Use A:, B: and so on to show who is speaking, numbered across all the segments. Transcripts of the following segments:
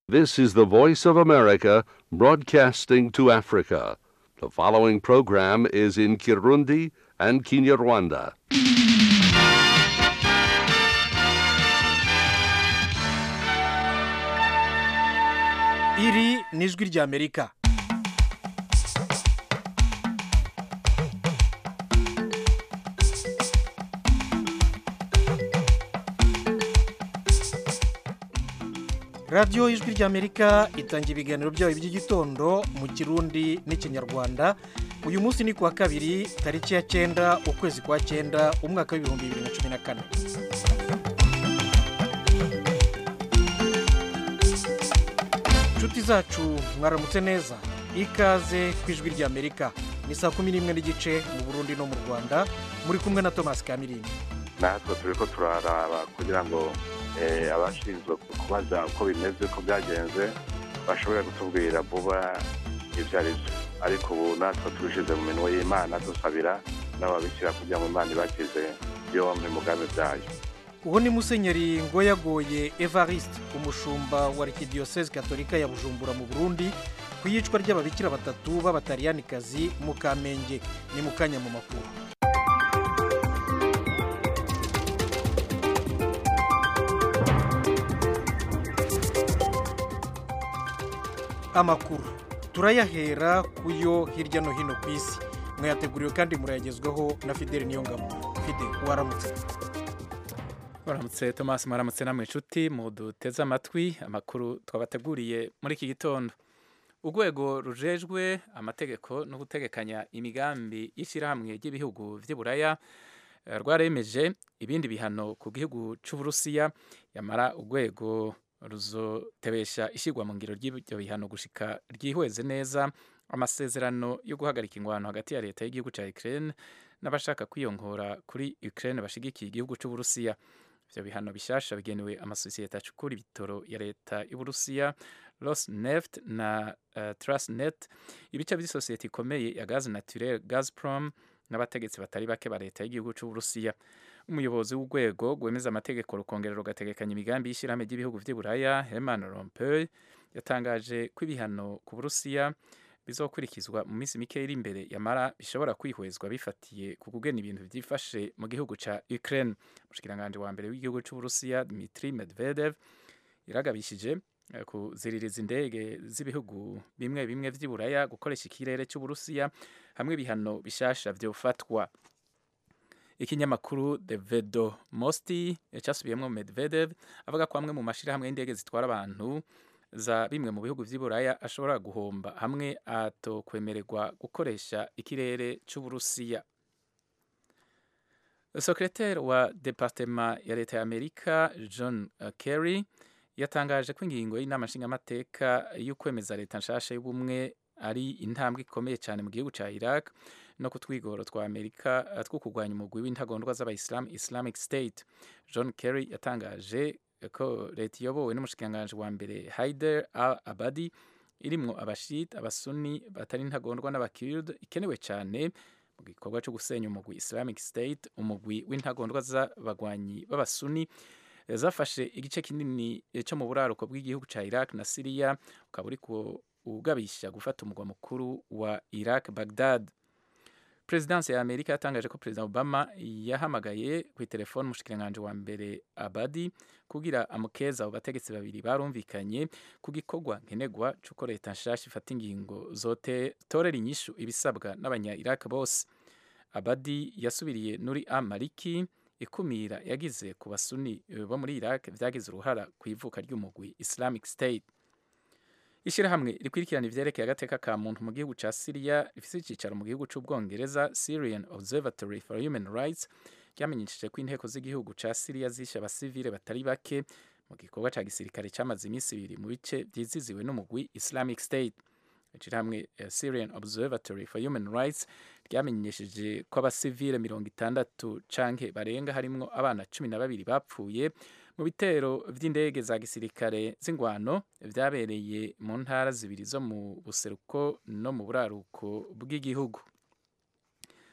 A: This is the Voice of America broadcasting to Africa. The following program is in Kirundi and Kinyarwanda.
B: iri ni ijwi ry'amerika radiyo y'ijwi ry'amerika itanga ibiganiro byayo by'igitondo mu kirundi n'ikinyarwanda uyu munsi ni kuwa kabiri tariki ya cyenda ukwezi kwa cyenda umwaka w'ibihumbi bibiri na cumi na kane inshuti zacu mwaramutse neza ikaze ku ijwi ry'amerika ni saa kumi n'imwe n'igice mu burundi no mu rwanda muri kumwe na thomas kamirini
C: natwe turi ko turaraba kugira ngo eh, abashinzwe kubaza uko bimeze ko byagenze bashobore kutubwira vuba ibyo ari byo ariko ubu natwe tubishyize mu minwe y'imana dusabira n'ababishyira kugira ngo imana ibakize yombi mugambi byayo
B: ubu ni musenyeri ngoyagoye evariste umushumba wa arikidiyoseze katolika ya bujumbura mu burundi ku iyicwa ry'ababikira batatu b'abataliyani mu kamenge ni mu kanya mu makuru amakuru turayahera ku yo hirya no hino ku isi mwayateguriwe kandi murayagezwaho na fideli niyongabo fide waramutse
D: Waramutse Thomas mwaramutse namwe inshuti muduteze amatwi amakuru twabateguriye muri iki gitondo urwego rujejwe amategeko no gutegekanya imigambi y'ishyirahamwe ry'ibihugu by'i Buraya eh, rwaremeje ibindi bihano ku gihugu cy'Uburusiya yamara urwego ruzotebesha ishyirwa mu ngiro ry'ibyo bihano gushika ryihweze neza amasezerano yo guhagarika ingwano hagati ya leta y'igihugu cya Ukraine n'abashaka kwiyongora kuri Ukraine bashigikiye igihugu cy'Uburusiya ivyo bihano bishasha bigenewe amasosiyete acukura ibitoro ya leta y'Uburusiya Rosneft na uh, Transnet ibice by'isosiyete ikomeye ya gaz naturel Gazprom n'abategetsi batari bake ba leta y'igihugu cy'Uburusiya umuyobozi w'urwego rwemeza amategeko rukongera rugategekanya imigambi y'ishyirahamwe ry'ibihugu vy'i Buraya Herman Rompuy yatangaje ko ibihano ku Burusiya bizokurikizwa mu minsi mike iri imbere yamara bishobora kwihwezwa bifatiye ku kugena ibintu byifashe mu gihugu ca Ukraine umushikiranganje wa mbere w'igihugu c'Uburusiya Dmitry Medvedev yaragabishije eh, kuziririza indege z'ibihugu bimwe bimwe vy'i Buraya gukoresha ikirere c'Uburusiya hamwe ibihano bishasha vyofatwa ikinyamakuru The Vedomosti cyasubiyemo Medvedev avuga ko amwe mu mashirahamwe y'indege zitwara abantu za bimwe mu bihugu vy'i Buraya ashobora guhomba hamwe atokwemererwa gukoresha ikirere c'Uburusiya Sekreteri wa Departema ya leta ya Amerika John uh, Kerry yatangaje ko ingingo y'inama nshingamateka y'ukwemeza leta nshasha y'ubumwe ari intambwe ikomeye cyane mu gihugu ca Iraq no ku twigoro twa Amerika uh, two kurwanya umugwi w'intagondwa z'abayisilamu Islamic State John Kerry yatangaje ko leta iyobowe n'umushikiranganji wa mbere Haider al Abadi irimwo abashit abasuni batari intagondwa n'abakird ikenewe cyane mu gikorwa cyo gusenya umugwi Islamic State umugwi w'intagondwa z'abagwanyi b'abasuni eh, zafashe igice kinini eh, cyo mu buraruko bw'igihugu ca Iraq na Syria ukaba uri ugabisha gufata umugwa mukuru wa Iraq Baghdad Presidence ya Amerika yatangaje ko President Obama yahamagaye ku telefone umushikiranganje wa mbere Abadi kugira amukeza abo bategetsi babiri barumvikanye ku gikorwa nkenegwa c'uko leta nshasha ifata ingingo zote torera inyishu ibisabwa n'abanya Iraq bose Abadi yasubiriye Nuri Amaliki ikumira yagize ku basuni bo muri Iraq vyagize uruhara ku ivuka ry'umugwi Islamic State Ishirahamwe rikurikirana ivyerekeye agateka ka muntu mu gihugu ca Syria rifise icicaro mu gihugu c'Ubwongereza Syrian Observatory for Human Rights ryamenyesheje ko inteko z'igihugu ca Syria zishe abasivile batari bake mu gikorwa ca gisirikare camaze iminsi ibiri mu bice vyiziziwe n'umugwi Islamic State ishirahamwe uh, Syrian Observatory for Human Rights ryamenyesheje ko abasivile mirongo itandatu canke barenga harimwo abana cumi na babiri bapfuye mu bitero vy'indege za gisirikare z'ingwano vyabereye mu ntara zibiri zo mu buseruko no mu buraruko bw'igihugu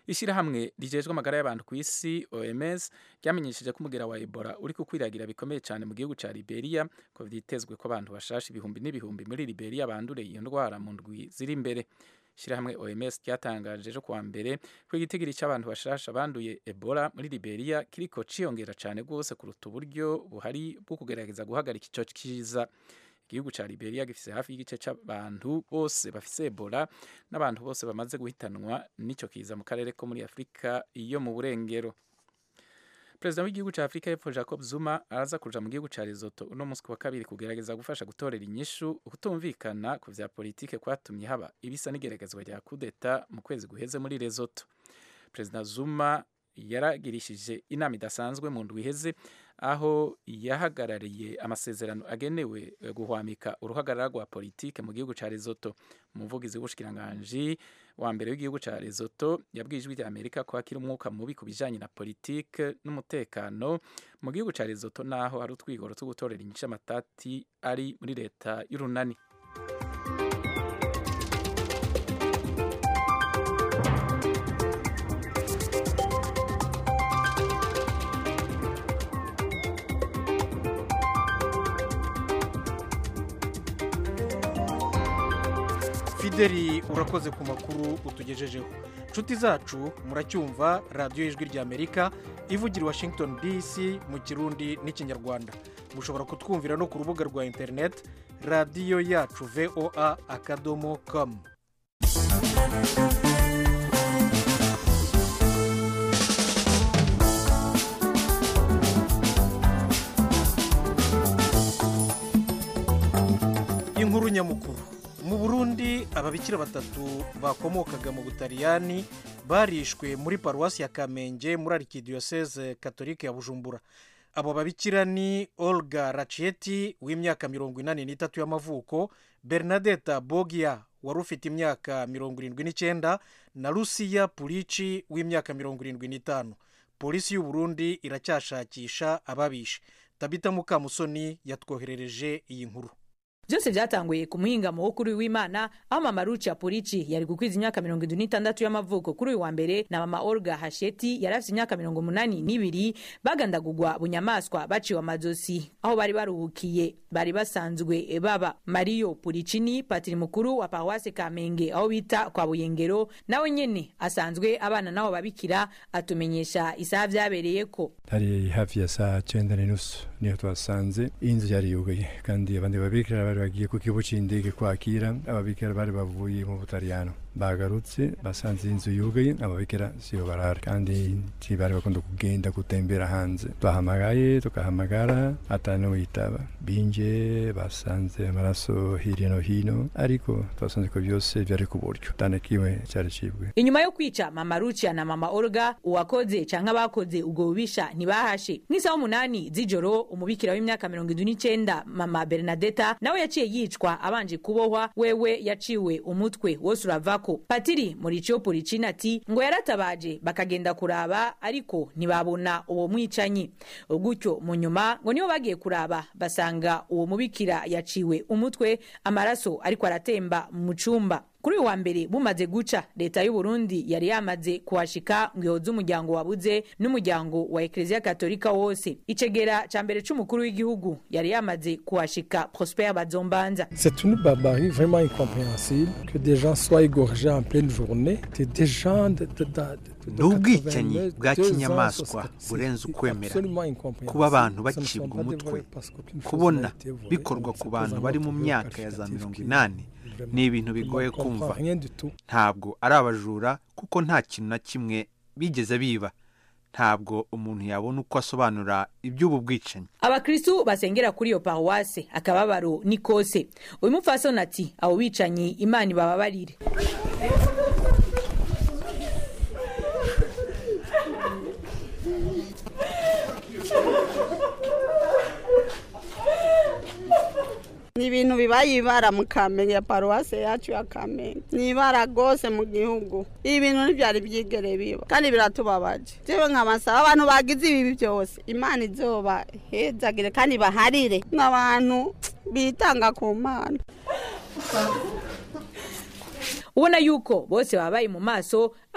D: ishyirahamwe rijejwe amagara y'abantu ku isi oms ryamenyesheje ko umugera wa ebola uri kukwiragira bikomeye cyane mu gihugu cya liberia ko vyitezwe ko abantu bashasha ibihumbi n'ibihumbi muri liberia bandure iyo ndwara mu ndwi ziri imbere ishyirahamwe oms ryatangaje ejo kuwa mbere ko igitigiri cy'abantu bashasha banduye ebola muri liberia kiriko ciyongera cyane rwose kuruta uburyo buhari bwo kugerageza guhagarika ico kiza igihugu cya liberia gifise hafi y'igice cy'abantu bose bafise ebola n'abantu bose bamaze guhitanwa n'ico kiza mu karere ko muri afurika iyo mu burengero perezida w'igihugu cya afurika y'epfo jacob zuma araza kuja mu gihugu cya lesotho uno munsi wa kabiri kugerageza gufasha gutorera inyishu ukutumvikana ku vya politike kwatumye haba ibisa n'igeragezwa rya kudeta mu kwezi guheze muri lesotho perezida zuma yaragirishije inama idasanzwe mu ndwi iheze aho yahagarariye amasezerano agenewe guhwamika uruhagarara rwa politike mu gihugu cya Lesotho umuvugizi w'ubushikiranganji wa mbere w'igihugu cya Lesotho yabwiye ijwi rya Amerika ko hakiri umwuka mubi ku bijanye na politike n'umutekano mu gihugu cya Lesotho naho hari utwigoro two gutorera inyishu amatati ari muri leta y'urunani
B: fideli urakoze ku makuru utugejejeho inshuti zacu muracyumva radiyo y'ijwi ry'amerika ivugira i washington dc mu kirundi n'ikinyarwanda mushobora kutwumvira no ku rubuga rwa interineti radiyo yacu voa akadomo komu inkuru nyamukuru mu burundi ababikira batatu bakomokaga mu butaliyani barishwe muri paruwasi ya kamenge muri arikidiyoseze katolike ya bujumbura abo babikira ni olga raciyeti w'imyaka mirongo inani n'itatu y'amavuko bernadette bogia wari ufite imyaka mirongo irindwi n'icyenda na lucia purici w'imyaka mirongo irindwi n'itanu polisi y'u Burundi iracyashakisha ababishe tabita mukamusoni yatwoherereje iyi nkuru
E: byose byatanguye ku muhingamo wo kuri w'imana aho mama rucia purici yari gukwiza imyaka mirongo irindwi n'itandatu y'amavuko kuri uyu wa mbere na mama olga hasheti yari afite imyaka mirongo umunani n'ibiri bagandagurwa bunyamaswa baciwe amazosi aho bari baruhukiye bari basanzwe baba mariyo puricini patiri mukuru wa paruwase kamenge aho bita kwa buyengero nawe nyene asanzwe abana n'abo babikira atumenyesha isaha vyabereye ko
F: hari hafi ya saa cyenda n'inusu niyo twasanze inzu yari yugaye kandi abandi babikira bari bagiye ku kigo cy'indege kwakira ababikira bari bavuye mu butaliyano bagarutse basanze inzu yugaye ababikira siyo barara kandi ntibari bakunda kugenda gutembera hanze twahamagaye tukahamagara atanuwitaba binje basanze amaraso hirya no hino ariko twasanze ko byose byari ku buryo tanakiwe cyari cibwe
E: inyuma yo kwica mama rucia na mama olga uwakoze canke abakoze ubwo bubisha ntibahashe nk'isaha umunani z'ijoro umubikira w'imyaka mirongo indwi n'icenda mama bernadeta nawe yaciye yicwa abanje kubohwa wewe yaciwe umutwe wose uravako patiri muricio puricini ati ngo yaratabaje bakagenda kuraba ariko ntibabona uwo mwicanyi gutyo mu nyuma ngo nibo bagiye kuraba basanga uwo mubikira yaciwe umutwe amaraso ariko aratemba mu cumba kuri uyu wa mbere bumaze guca leta y'u Burundi yari yamaze kuhashika ngo ihoze umuryango wabuze n'umuryango wa ekereziya katolika wose icegera ca mbere c'umukuru w'igihugu yari yamaze kuhashika prosper bazombanza
G: C'est une barbarie vraiment incompréhensible que des gens soient égorgés en pleine journée. C'est des gens de, de, de, de,
H: ni ubwicanyi bwa kinyamaswa burenze ukwemera kuba abantu bacibwa umutwe kubona bikorwa ku bantu bari mu myaka ya za mirongo inani ni ibintu bigoye kumva ntabwo ari abajura kuko nta kintu na kimwe bigeze biba ntabwo umuntu yabona uko asobanura iby'ubu bwicanyi
E: abakristu basengera kuri iyo paruwase akababaro ni kose uyu mupfasoni ati abo bicanyi imana ibababarire
I: ni ibintu bibaye ibara mu kamenge ya paruwase yacu ya kamenge ni ibara rwose mu gihugu ibi bintu ntibyari byigere biba kandi biratubabaje jewe nkabasaba abantu bagize ibi byose imana izobahezagire kandi baharire n'abantu bitanga ku mana
E: ubona yuko bose babaye mu maso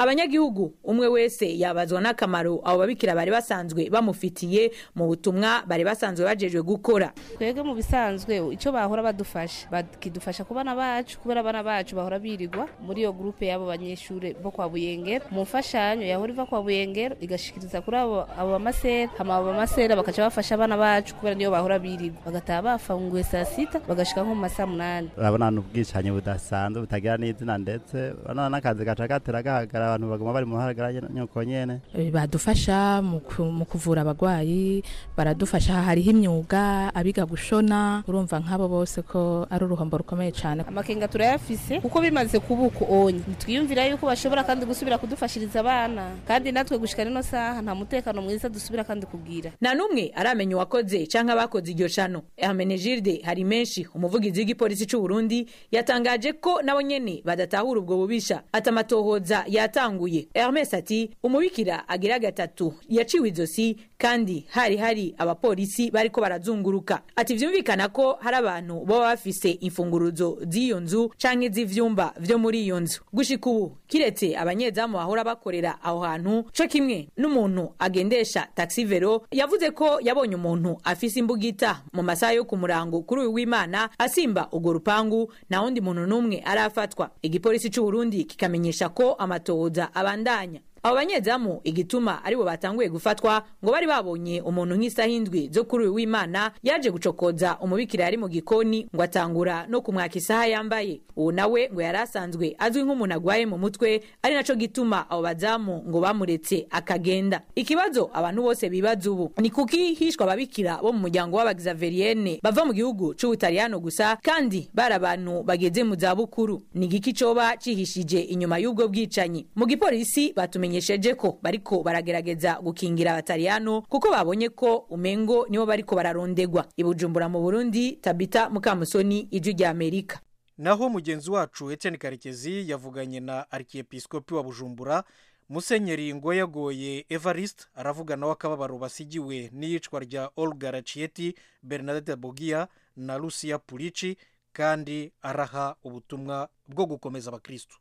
E: abanyagihugu umwe wese yabazwa n'akamaro abo babikira bari basanzwe bamufitiye mu butumwa bari basanzwe bajejwe gukora
J: twebwe mu bisanzwe icyo bahora badufasha bakidufasha ku bana bacu kubera abana bacu bahora birirwa muri iyo gurupe y'abo banyeshuri bo kwa buyengero mu mfashanyo yahora iva kwa buyengero igashikiriza kuri abo abo bamasera hama abo bamasera bakaca bafasha abana bacu kubera niyo bahora birirwa bagataha bafunguye saa sita bagashika nko mu masaa munani
K: urabona ni ubwicanyi budasanzwe butagira n'izina ndetse urabona n'akazi gaca gatera gahagara abantu baguma bari mu ruhagara nyuko nyene
L: badufasha mu ku- mu kuvura abagwayi baradufasha hariho imyuga abiga gushona urumva nk'abo bose ko ari uruhombo rukomeye cyane
J: amakenga turayafise kuko bimaze kuba uko onye ntitwiyumvira yuko bashobora kandi gusubira kudufashiriza abana kandi natwe gushika rino saha nta mutekano mwiza dusubira kandi kugira
E: nta n'umwe aramenya uwakoze canke abakoze iryo shano hermenegilde hari menshi umuvugizi w'igipolisi c'u burundi yatangaje ko nabo nyene badatahura ubwo bubisha ati amatohoza yatanguye hermes ati umubikira agira gatatu yaciwe izosi kandi hari hari abapolisi bariko barazunguruka ati vyumvikana ko hari abantu baba bafise imfunguruzo z'iyo nzu canke z'ivyumba vyo muri iyo nzu gushika ubu kiretse abanyezamu bahora bakorera aho hantu co kimwe n'umuntu agendesha taxi vero yavuze ko yabonye umuntu afise imbugita mu masaha yo ku murango kuri uyu w'imana asimba urwo rupangu nta wundi muntu n'umwe arafatwa igipolisi c'u Burundi kikamenyesha ko amatohoza abandanya abo banyezamu igituma aribo batanguye gufatwa ngo bari babonye umuntu nk'isaha indwi zo kuri uyu w'imana yaje gucokoza umubikira yari mu gikoni ngo atangura no kumwaka isaha yambaye uwo nawe ngo yari asanzwe azwi nk'umuntu agwaye mu mutwe ari naco gituma abo bazamu ngo bamuretse akagenda ikibazo abantu bose bibaza ubu ni kuki hishwa ababikira bo mu muryango w'abagizaverienne bava mu gihugu c'ubutaliyano gusa kandi bari abantu bageze mu zabukuru ni igiki coba cihishije inyuma y'ubwo bwicanyi mu gipolisi batumenyesheje ko bariko baragerageza gukingira abataliyano kuko babonye ko umengo nibo bariko bararondegwa ibujumbura mu burundi tabita mukamusoni ijwi rya amerika
B: naho mugenzi wacu Etienne karekezi yavuganye na arkiyepisikopi wa bujumbura musenyeri ngoyagoye evariste aravuga nawe akababaro basigiwe n'iyicwa rya olga racieti bernadette bogia na lucia purici kandi araha ubutumwa bwo gukomeza abakristu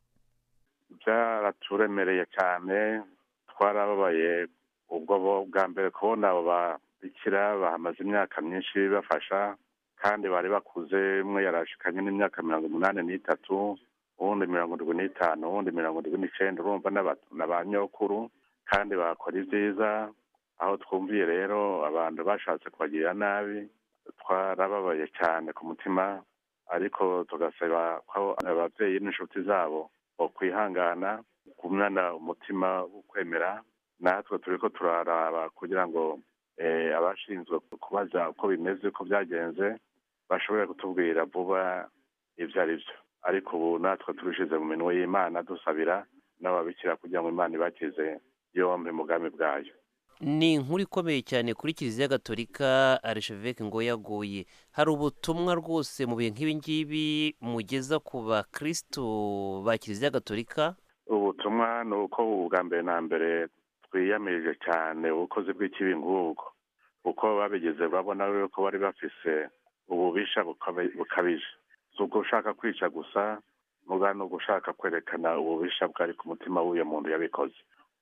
C: byaraturemereye cyane twarababaye ubwo bo bwa mbere kubona abo babikira bahamaze imyaka myinshi bafasha kandi bari bakuze umwe yarashikanye n'imyaka mirongo umunani n'itatu uwundi mirongo irindwi n'itanu uwundi mirongo irindwi n'icyenda urumva n'aba- na ba nyokuru kandi bakora ibyiza aho twumviye rero abantu bashatse kubagirira nabi twarababaye cyane ku mutima ariko tugasaba ko ababyeyi n'inshuti zabo bokwihangana kumwana umutima wo kwemera natwe turi ko turaraba kugira ngo eh, abashinzwe kubaza uko bimeze uko byagenze bashobore kutubwira vuba ibyo ari byo ariko ubu natwe turushize mu minwe y'imana dusabira n'ababikira kugira ngo imana ibakize yombi mu bwami bwayo
M: ni inkuru ikomeye cyane kuri kiliziya gatolika arisheveke ngo yaguye hari ubutumwa rwose mu bihe nk'ibi ngibi mugeza ku bakristo ba kiliziya gatolika
C: ubutumwa ni uko ubwa mbere na mbere twiyamirije cyane ubukozi bw'ikibi nk'ubwo kuko babigeze babona yuko bari bafise ububisha bukabi- bukabije si ubwo ushaka kwica gusa muga ni ugushaka kwerekana ububisha bwari ku mutima w'uyo muntu yabikoze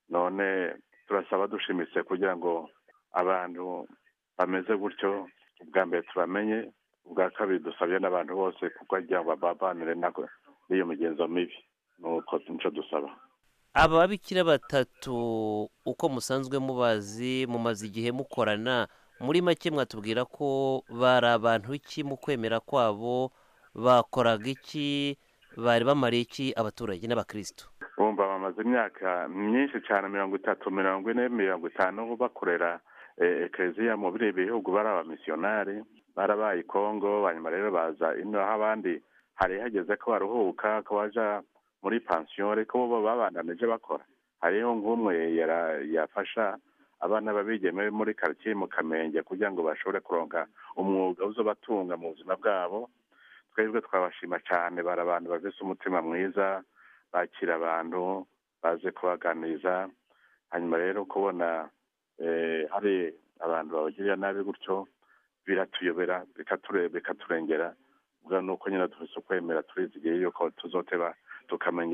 C: none turasaba dushimitse kugira ngo abantu bameze gutyo ubwa mbere tubamenye ubwa kabiri dusabye n'abantu bose kuko kugira ngo babanire nako n'iyo migenzo mibi nuko nico dusaba
M: aba babikira batatu uko musanzwe mubazi mumaze igihe mukorana muri make mwatubwira ko bari abantu iki mu kwemera kwabo bakoraga iki bari bamariye iki abaturage n'abakristo
C: bumva bamaze imyaka myinshi cyane mirongo itatu mirongo ine mirongo itanu bakorera eh, ekereziya mu biriya bihugu bari abamisiyonari barabaye i kongo hanyuma rero baza ino aho abandi hari hageze ko baruhuka ko baja muri pansiyo ariko bo babandanije bakora hariho nk'umwe yara- yafasha abana babigeme muri karitsiye mu kamenge kugira ngo bashobore kuronka umwuga uzobatunga mu buzima bwabo twebwe twabashima cyane bari abantu bafise umutima mwiza bakira abantu baze kubaganiriza hanyuma rero kubona eh, hari abantu babagirira nabi gutyo biratuyobera bikature- bikaturengera ubwo ni uko nyine dufise ukwemera turizigiye yuko tuzoteba tukamenya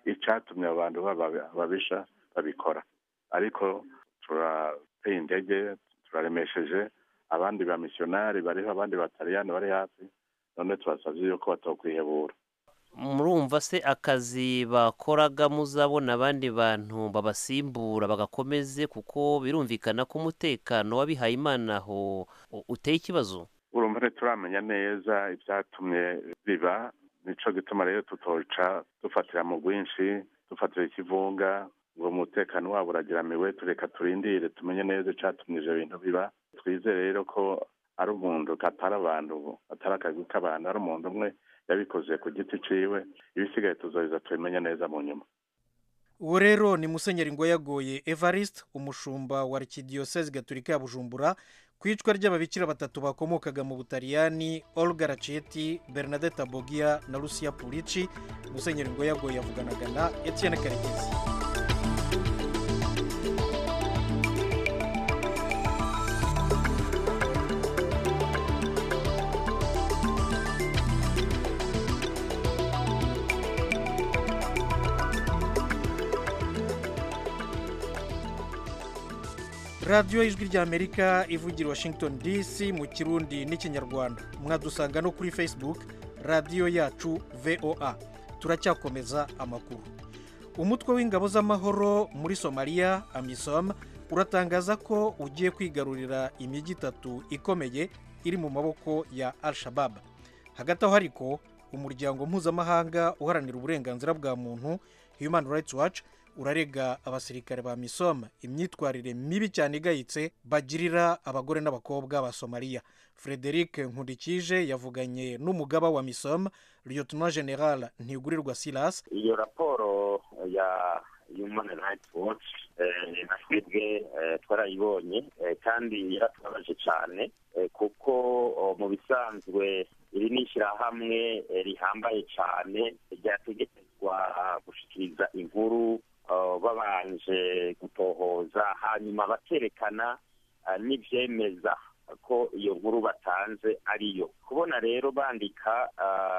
C: icyatumye abo bantu babisha babikora ariko turateye intege turaremesheje abandi ba misiyonari bariho abandi batariyani bari hafi none tubasabye yuko batokwihebura
M: murumva se akazi bakoraga muzabona abandi bantu babasimbura bagakomeze kuko birumvikana ko umutekano w'abihaye imana aho uteye ikibazo
C: urumva ntituramenya neza ibyatumye biba nicyo gituma rero tutoca dufatira mu bwinshi dufatira ikivunga ngo umutekano wabo uragiramiwe tureka turindire tumenye neza icyatumye ibyo bintu biba twizere rero ko ari umuntu atari abantu atari akazi k'abantu ari umuntu umwe yabikoze ku giti ciwe ibisigaye tuzoheza tubimenye neza mu nyuma
B: uwo rero ni musenyeri ngo yagoye evariste umushumba wa arikidiyoseze gaturika ya bujumbura ku icwa ry'ababikira batatu bakomokaga mu butaliyani olga raceti bernadette bogia na lucia purici musenyeri ngo yagoye yavuganaga na etienne karekezi radiyo y'ijwi ry'amerika ivugira washington dc mu kirundi n'ikinyarwanda mwadusanga no kuri facebook radiyo yacu voa turacyakomeza amakuru umutwe w'ingabo z'amahoro muri somaliya amisom uratangaza ko ugiye kwigarurira imijyi itatu ikomeye iri mu maboko ya al shabab hagati aho ariko umuryango mpuzamahanga uharanira uburenganzira bwa muntu human rights watch urarega abasirikare ba misom imyitwarire mibi cyane igayitse bagirira abagore n'abakobwa ba somaliya frederic nkundikije yavuganye n'umugaba wa misom lieutenant general ntigurirwa silas
N: iyo raporo ya human rights watch na twebwe twarayibonye kandi yaratubabaje cyane kuko mu bisanzwe iri ni ishyirahamwe rihambaye cyane ryategerezwa gushyikiriza inkuru babanje gutohoza hanyuma bakerekana n'ibyemeza ko iyo nkuru batanze ariyo kubona rero bandika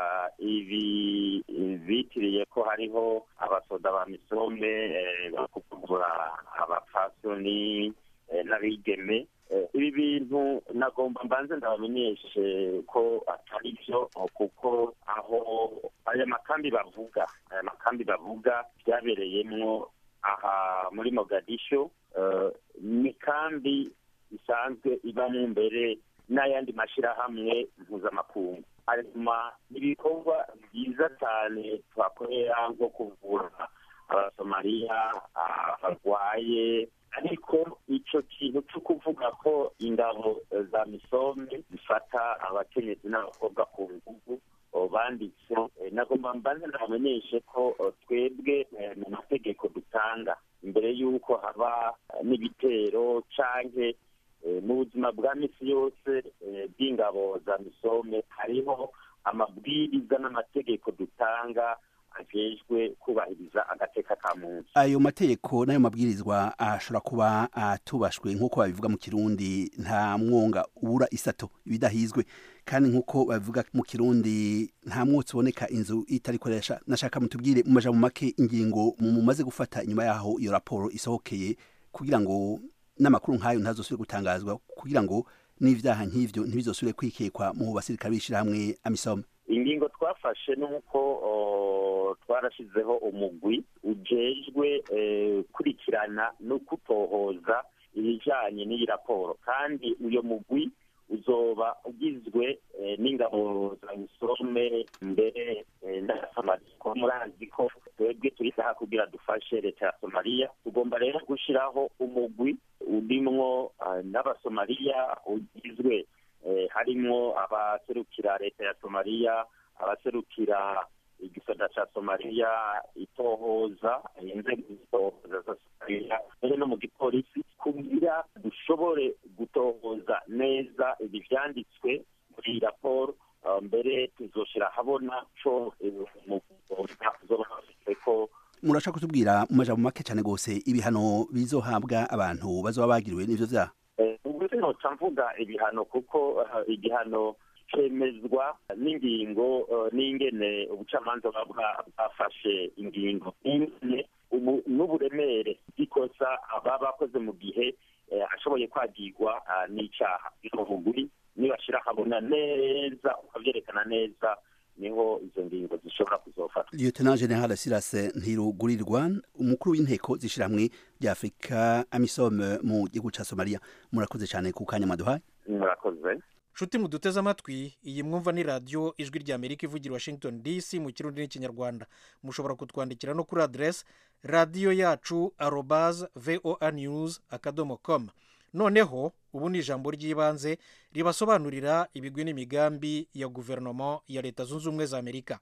N: ibi bitiriye ko hariho abasoda ba misome bakuvura abapfasoni n'abigeme ibi bintu nagomba mbanze ndabamenyeshe ko atari byo kuko aho aya makambi bavuga aya makambi bavuga byabereyemo aha muri mogadisho ni kambi isanzwe ibamo imbere n'ayandi mashyirahamwe mpuzamakungu hanyuma ibikorwa byiza cyane twakorera nko kuvura abasomaliya barwaye ariko icyo kintu cyo kuvuga ko ingabo za misome zifata abakenyezi n'abakobwa ku ngugu banditse nagomba mbanze ndabamenyeshe ko twebwe mu mategeko dutanga imbere y'uko haba n'ibitero cyangwa mu buzima bwa misi yose bw'ingabo za misome hariho amabwiriza n'amategeko dutanga ajejwe kubahiriza agateka ka munsi
O: ayo mategeko n'ayo mabwirizwa ashobora kuba atubashwe nk'uko babivuga mu kirundi nta mwonga ubura isato ibidahizwe kandi nk'uko babivuga mu kirundi nta mwotsi uboneka inzu itari koresha nashaka mutubwire mu majambo make ingingo mumaze gufata inyuma yaho iyo raporo isohokeye kugira ngo n'amakuru nk'ayo ntazosubire gutangazwa kugira ngo n'ivyaha nk'ivyo ntibizosubire kwikekwa mu basirikare b'ishirahamwe amisoma
N: ingingo twafashe nuko twarashizeho umugwi ujejwe kurikirana no kutohoza ibijanye n'iyi raporo kandi uyo mugwi uzoba ugizwe n'ingabo za misome mbere na somaliya ko murazi ko twebwe turi saha kugira dufashe leta ya somaliya tugomba rero gushyiraho umugwi urimwo n'abasomaliya ugizwe harimo abaserukira leta ya somaliya abaserukira igisata cya somaliya itohoza inzego zitohoza za somaliya mbere no mu gipolisi kugira dushobore gutohoza neza ibi byanditswe muri iyi raporo mbere tuzoshyira ahabona co ko
O: murashaka kutubwira mu majambo make cyane rwose ibihano bizohabwa abantu bazoba bagiriwe n'ivyo vyaha
N: ubwo sinoca mvuga ibihano kuko igihano bikemezwa n'ingingo n'ingene ubucamanza buba bwafashe ingingo ingene n'uburemere bw'ikosa baba bakoze mu gihe ashoboye kwagirwa n'icyaha umuguri nibashyira ahabona neza ukabyerekana neza niho izo ngingo zishobora kuzofatwa
O: lieutenant general sirase ntirugurirwa umukuru w'inteko z'ishyirahamwe rya afurika amisome mu gihugu cya somaliya murakoze cyane ku kanya maduhaye
N: murakoze
B: nshuti muduteze amatwi iyi mwumva ni radiyo ijwi rya amerika ivugira washington dc mu kirundi n'ikinyarwanda mushobora kutwandikira no kuri aderesi radiyo yacu arobaze voa news akadomo komu noneho ubu ni ijambo ry'ibanze ribasobanurira ibigwi n'imigambi ya guverinoma ya leta zunze ubumwe za amerika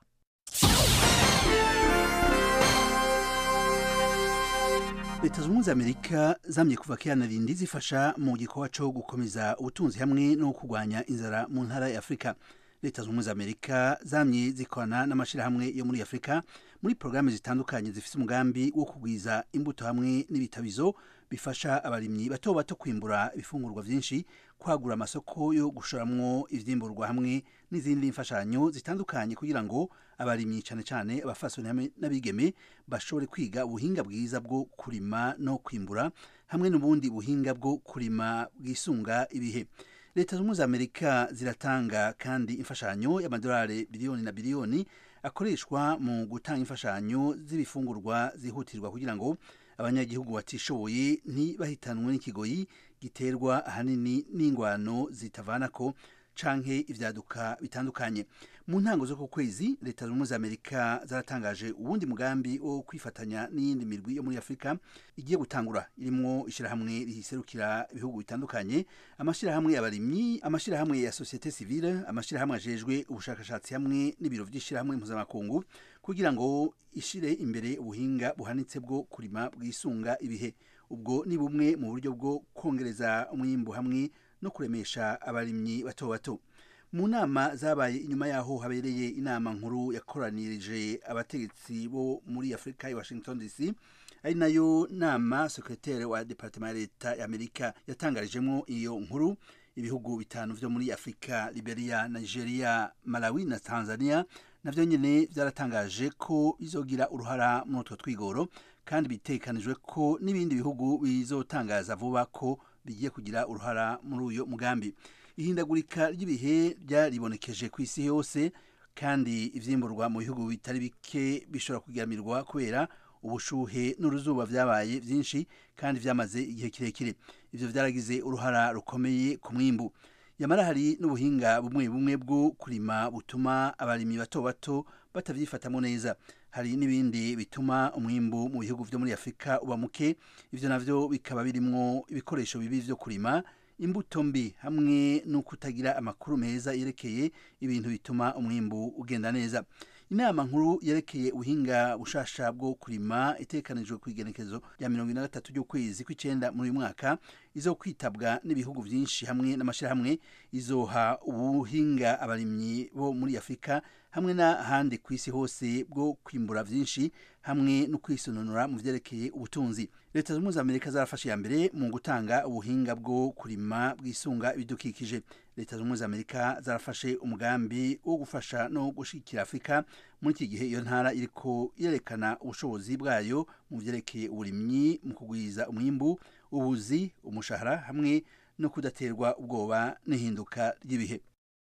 O: leta zunze ubumwe za amerika zamye kuva kera na rindi zifasha mu gikorwa cyo gukomeza ubutunzi hamwe no kurwanya inzara mu ntara ya afurika leta zunze ubumwe za amerika zamye zikorana n'amashyirahamwe yo muri afurika muri porogaramu zitandukanye zifite umugambi wo kugwiza imbuto hamwe n'ibitabizo bifasha abarimyi bato bato kwimbura ibifungurwa byinshi kwagura amasoko yo gushoramwo ivyimburwa hamwe n'izindi mfashanyo zitandukanye kugira ngo abarimyi cyane cyane abafasoni n'abigeme bashobore kwiga ubuhinga bwiza bwo kurima no kwimbura hamwe n'ubundi buhinga bwo kurima bwisunga ibihe leta zunze za amerika ziratanga kandi imfashanyo y'amadolari biliyoni na biliyoni akoreshwa mu gutanga imfashanyo z'ibifungurwa zihutirwa kugira ngo abanyagihugu batishoboye ntibahitanwe n'ikigoyi giterwa ahanini n'ingwano zitavanako canke ivyaduka bitandukanye mu ntango zo ku kwezi leta zunze za amerika zaratangaje uwundi mugambi wo kwifatanya n'iyindi mirwi yo muri afurika igiye gutangura irimwo ishirahamwe riserukira ibihugu bitandukanye amashirahamwe y'abarimyi amashirahamwe ya societe civile amashirahamwe ajejwe ubushakashatsi hamwe n'ibiro vy'ishirahamwe mpuzamakungu kugira ngo ishire imbere ubuhinga buhanitse bwo kurima bwisunga ibihe ubwo ni bumwe mu buryo bwo kongereza umwimbu hamwe no kuremesha abarimyi bato bato mu nama zabaye inyuma yaho habereye inama nkuru yakoranirije abategetsi bo muri afurika ya washington dc ari nayo nama sekretere wa departement ya leta ya amerika yatangarijemo iyo nkuru ibihugu bitanu vyo muri afurika liberia nigeria malawi na tanzania navyo nyene vyaratangaje ko bizogira uruhara muri utwo twigoro kandi bitekanijwe ko n'ibindi bihugu bizotangaza vuba ko bigiye kugira uruhara muri uyo mugambi ihindagurika ry'ibihe ryaribonekeje ku isi yose kandi ivyimburwa mu bihugu bitari bike bishobora kugamirwa kubera ubushuhe n'uruzuba vyabaye vyinshi kandi vyamaze igihe kirekire ivyo vyaragize uruhara rukomeye ku mwimbu yamara hari n'ubuhinga bumwe bumwe bwo kurima butuma abarimyi bato bato batavyifatamo neza hari n'ibindi bituma umwimbu mu bihugu vyo muri afurika uba muke ivyo navyo bikaba birimwo ibikoresho bibi vyo kurima imbuto mbi hamwe no kutagira amakuru meza yerekeye ibintu bituma umwimbu ugenda neza inama nkuru yerekeye ubuhinga bushasha bwo kurima itekanijwe ku igenekezo rya mirongo ine na gatatu ry'ukwezi kw'icenda muri uyu mwaka izo kwitabwa n'ibihugu vyinshi hamwe n'amashirahamwe izoha ubuhinga abarimyi bo muri afurika hamwe n'ahandi ku isi hose bwo kwimbura vyinshi hamwe no kwisononora mu vyerekeye ubutunzi leta zunze za amerika zarafashe ya mbere mu gutanga ubuhinga bwo kurima bwisunga ibidukikije leta zunze za amerika zarafashe umugambi wo gufasha no gushigikira afurika muri iki gihe iyo ntara iriko irerekana ubushobozi bwayo mu vyerekeye uburimyi mu kugwiza umwimbu ubuzi umushahara hamwe no kudaterwa ubwoba n'ihinduka ry'ibihe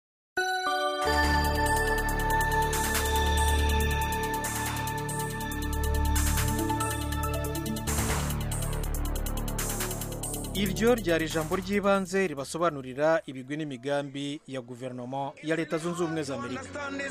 B: iryo ryari ijambo ry'ibanze ribasobanurira ibigwi n'imigambi ya guverinoma ya leta zunze ubumwe za amerika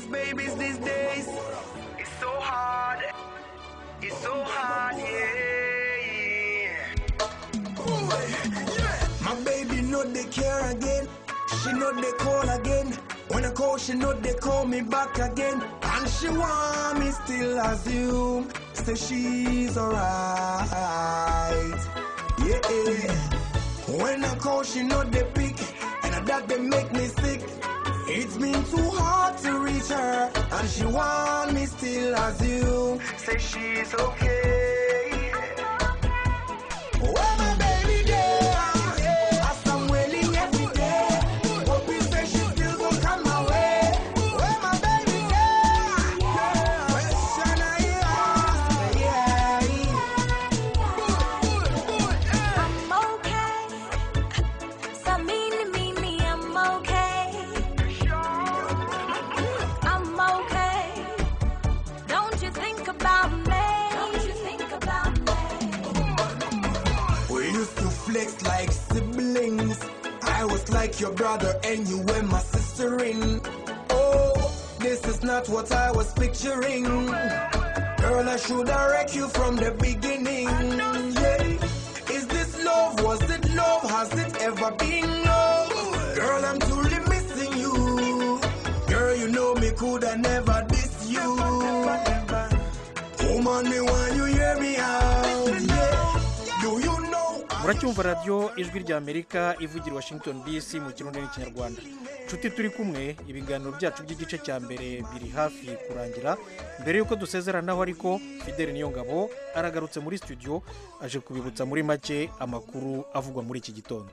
P: My baby know they care again. She know they call again. When I call, she know they call me back again. And she want me still assume. Say she's alright. Yeah. When I call, she know they pick. And that they make me sick. It's been too hard to reach her. And she want me still assume. Say she's okay. Where my baby there? As I'm wailing every day. Hope you say she still gon' come my like your brother and you were my sister in. Oh, this is not what I was picturing. Girl, I should have wrecked you from the beginning. Yeah. Is this love? Was it love? Has it ever been love? Girl, I'm truly missing you. Girl, you know me could have never diss you. Woman, me want you hear me out. Yeah. Do you know?
B: muracyumva radiyo ijwi rya amerika ivugira i washington dc mu kirundi n'ikinyarwanda nshuti turi kumwe ibiganiro byacu by'igice cya mbere biri hafi kurangira mbere y'uko dusezeranaho ariko fideli niyo ngabo aragarutse muri studio aje kubibutsa muri make amakuru avugwa muri iki gitondo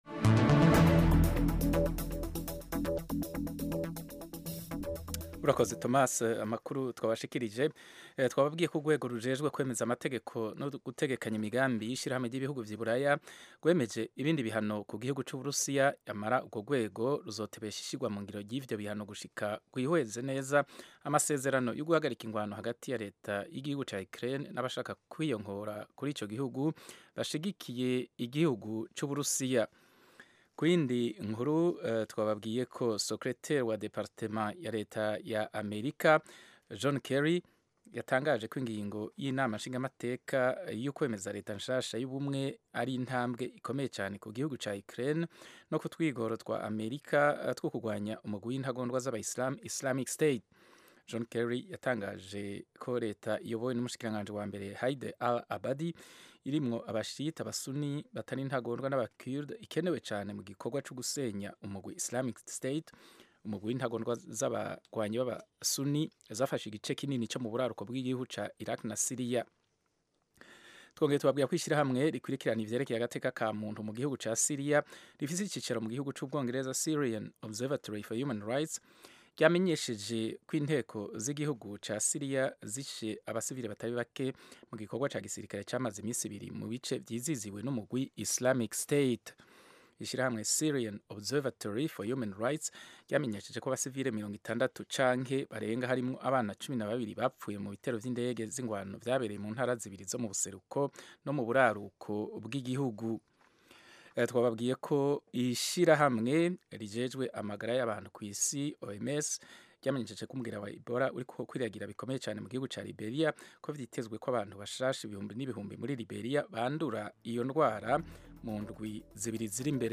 D: urakoze thomas amakuru twabashikirije Eh, twababwiye ko urwego rujejwe kwemeza amategeko no gutegekanya imigambi y'ishyirahamwe ry'ibihugu vy'iburaya rwemeje ibindi bihano ku gihugu c'uburusiya yamara urwo rwego ruzotebesha ishyirwa mu ngiro ry'ivyo bihano gushika rwihweze neza amasezerano yo guhagarika ingwano hagati ya leta y'igihugu ca ukraine n'abashaka kwiyongora kuri ico gihugu bashigikiye igihugu c'uburusiya ku yindi nkuru eh, twababwiye ko secretaire wa departement ya leta ya amerika john kerry yatangaje ko ingingo y'inama nshingamateka yo kwemeza leta nshasha y'ubumwe ari intambwe ikomeye cyane ku gihugu cya Ukraine no ku twigoro twa Amerika eh, two kurwanya umugwi w'intagondwa z'abayisilamu Islamic State John Kerry yatangaje ko leta iyobowe n'umushikiranganji wa mbere Haide al Abadi irimwo abashita abasuni batari intagondwa n'abakurde ikenewe cyane mu gikorwa cyo gusenya umugwi Islamic State umugwi w'intagondwa z'abagwanyi b'abasuni zafashe igice kinini cyo mu buraruko bw'igihugu ca Iraq na Syria twongeye tubabwira ko ishyirahamwe rikurikirana ivyerekeye agateka ka muntu mu gihugu ca Syria rifise icicaro mu gihugu c'ubwongereza Syrian Observatory for Human Rights ryamenyesheje ko inteko z'igihugu ca Syria zishe abasivile batari bake mu gikorwa ca gisirikare camaze iminsi ibiri mu bice vyiziziwe n'umugwi Islamic State ishyirahamwe Syrian Observatory for Human Rights ryamenyesheje ko abasivile mirongo itandatu canke barenga harimwo abana cumi na babiri bapfuye mu bitero vy'indege z'ingwano vyabereye mu ntara zibiri zo mu buseruko no mu buraruko bw'igihugu Eh, twababwiye ko ishyirahamwe rijejwe amagara y'abantu ku isi OMS ryamenyesheje ko umubwira wa Ebola uri kwiragira bikomeye cyane mu gihugu ca Liberia ko vyitezwe ko abantu bashasha ibihumbi n'ibihumbi muri Liberia bandura iyo ndwara mu ndwi zibiri ziri imbere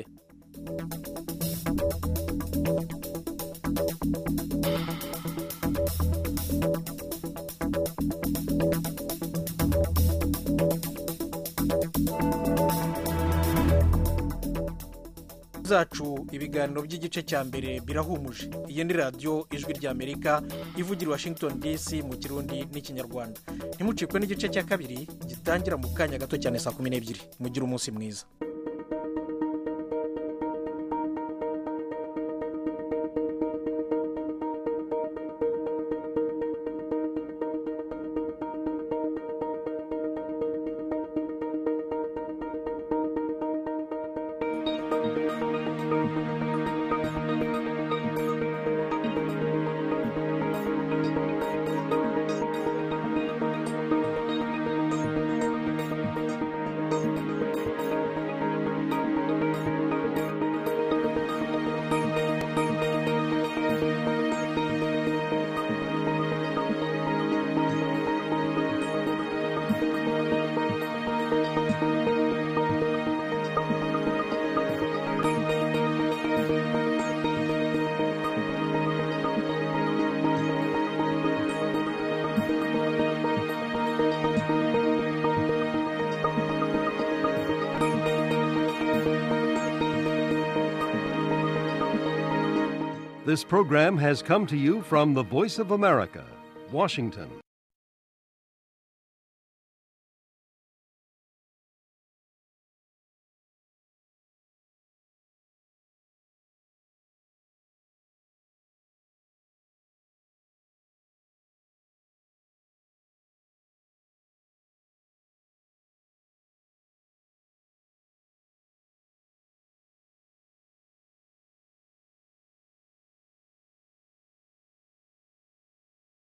B: zacu ibiganiro by'igice cya mbere birahumuje iyi ni radiyo ijwi ry'amerika ivugira i washington dc mu kirundi n'ikinyarwanda ntimucikwe n'igice cya kabiri gitangira mu kanya gato cyane saa kumi n'ebyiri mugire umunsi mwiza
Q: This program has come to you from the Voice of America, Washington.